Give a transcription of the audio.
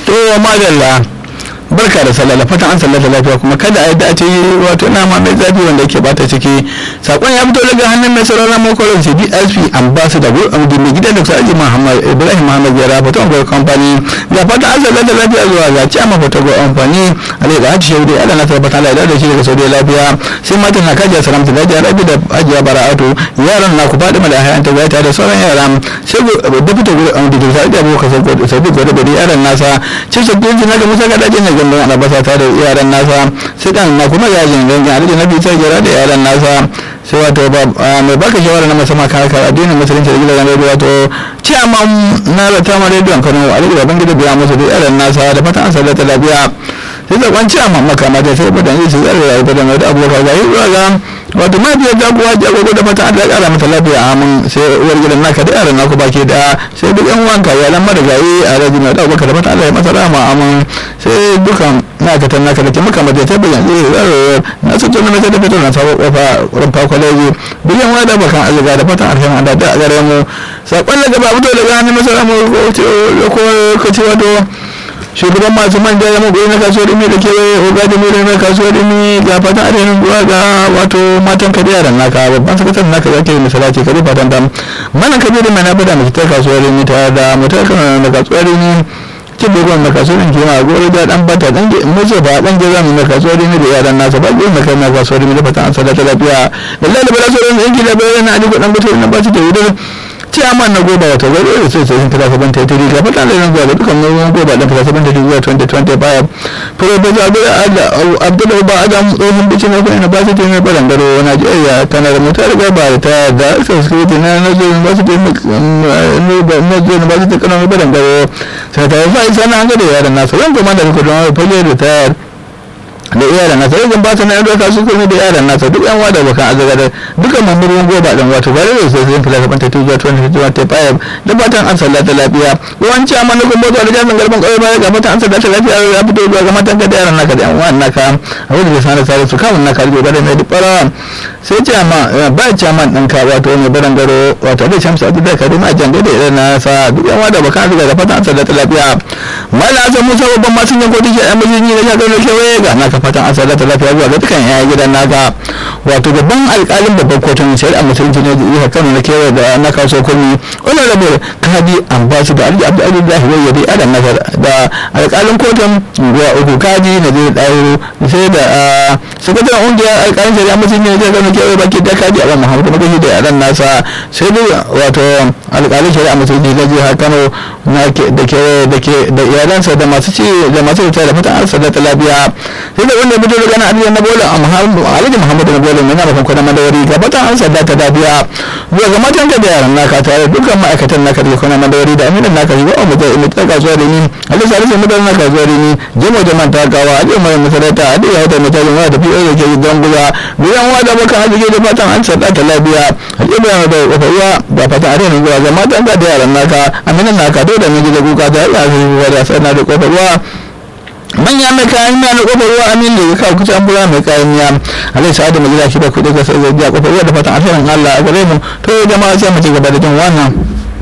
to madalla barka da sallah fatan an sallata lafiya kuma kada a yadda a ce wato nama mai zafi wanda yake bata ciki sakon ya fito daga hannun mai sauraron makwarar ce dsp ambassador go amdi mai gidan dr aji muhammad ibrahim muhammad yara fata gwar kamfani da fatan an sallata lafiya zuwa ga ci amma fata gwar amfani alai da hajji shaudi ala na tabbata ala da shi daga saudi lafiya sai matan na kajiya salamta da hajiya rabi da hajiya bara'atu yaran na ku faɗi da hayan ta gaita da sauran yara sai da fita gwar amdi da sa'adi abokan sabi gwar da yaran nasa ce sabbin jina ga musa gadajen ne gandun albasa ta da yaran nasa sai kan na kuma yajin gangan alaji na bitar gyara da yaran nasa sai wato mai baka shawara na musamman kan harkar addinin musulunci da gidan rediyo wato ciyaman na rata ma rediyon kano alaji baban gida biya musu da yaran nasa da fatan an sallata lafiya sai zakon ciyaman makamata sai badan yi su tsare rayuwa da mai da abokan ga yi ga wato ma biyar jagowa jagogo da fata Allah ya kara mata lafiya amin sai uwar gidan naka da yaran naku baki da sai duk yan wanka ya lamar da gayi a rajin da dauka da fata Allah ya masa rama amin sai dukan naka tan naka da ke maka mata ta bayan zai zaro na su tuna mata da fitar na sabo kofa rumfa kwaleji biyan wada bakan azga da fatan arhin Allah da gare mu sakon daga ba fito daga hannun masara mu ko ko ce wato shugaban masu manja ya magoyi na kasuwar imi da kewaye oga da mere na kasuwar imi ga fatan arewa zuwa ga wato matan ka da yaran naka babban sakataren naka zaka yi misala ce kare fatan dam mana kabiru mai na bada mai ta kasuwar imi ta da mutar kan na kasuwar imi cin dogon na kasuwar imi kima gore da dan bata dan mace ba dan geza mai na kasuwar imi da yaran nasa ba gudun na kai na kasuwar imi da fatan an sadata lafiya lallai da bala sauran yanki da bayan na aliko dan gutu na ba su da wudar ciyaman na goba wata gari da sai sai fita saban ta tiri ga fata da zuwa da dukkan nauyin goba da fita saban ta tiri zuwa 2025 professor abdullahi ba adam tsohon bici na kwanan na basu taimai baran garo najeriya tana da mutar gaba da ta da security na nazorin basu taimai basu ta kanan baran garo sai ta yi fa'i sana an gada yaran nasu ran kuma da kudu na fage da tayar da iyalan nasa yanzu ba ta na yadda kasu kuma da iyalan nasa duk yan wada bakan azaga da dukkan mamurin goba dan wato bare da sai sun fila kaban ta tuzuwa 2025 da fatan an sallata lafiya yawanci a manufin motsa da jami'in garban kawai baya ga fatan an sallata lafiya ya fito zuwa ga matan ka da yaran naka da yan uwan naka a wani da sanar sare su kamun naka da gobe da mai duk farawa sai ce amma ba ce amma ɗan ka wato mai baran garo wato da shamsu a da kare ma jangai da irin nasa duk yan wada bakan azaga da fatan an sallata lafiya mala azan musa babban masu yanko dike yan mijin da shagar da kewaye ga naka fatan an sadata lafiya zuwa ga dukkan yaya gidan naka wato babban alkalin babban kotun shari'a musulunci ne da kano na kewaye da na kaso komi honorable kadi ambasu da alji abdu abdullahi wayya dai adam nazar da alkalin kotun guwa uku kadi na zai dawo sai da sakataren ungiyar alkalin shari'a musulunci ne da kano kewaye baki da kadi aban muhammadu magaji da yaran nasa sai dai wato alkalin shari'a musulunci na jihar kano da kewaye da iyalansa da masu ci da masu da fatan an sadata lafiya sai da wanda mutum daga na aliyar na bola alhaji muhammadu na bola yana bakon kwanan madawari ga batan an sadda ta dafiya zuwa ga matan ka da yaran naka tare dukkan ma'aikatan naka da kwanan madawari da aminin naka zuwa a mutum imi ta kasuwa da ni alisa alisa mutum na kasuwa da ni jimo da man takawa a jiya mai masarauta a jiya wata mutum wa da fiye da ke don guza biyan wa da bakan arziki da fatan an sadda ta lafiya a jiya mai da kwafaruwa da fatan a renin zuwa ga matan ka da yaran naka aminin naka dole da miji da kuka ta yi a zai da sai na da kwafaruwa manya mai kayan miya na kofar ruwa amin da ya kawo kusa an bura mai kayan miya alai sa'ad da majina shi da kuɗi ga sai zai biya kofar ruwa da fatan alherin Allah a gare mu to jama'a sai mu ci gaba da jin wannan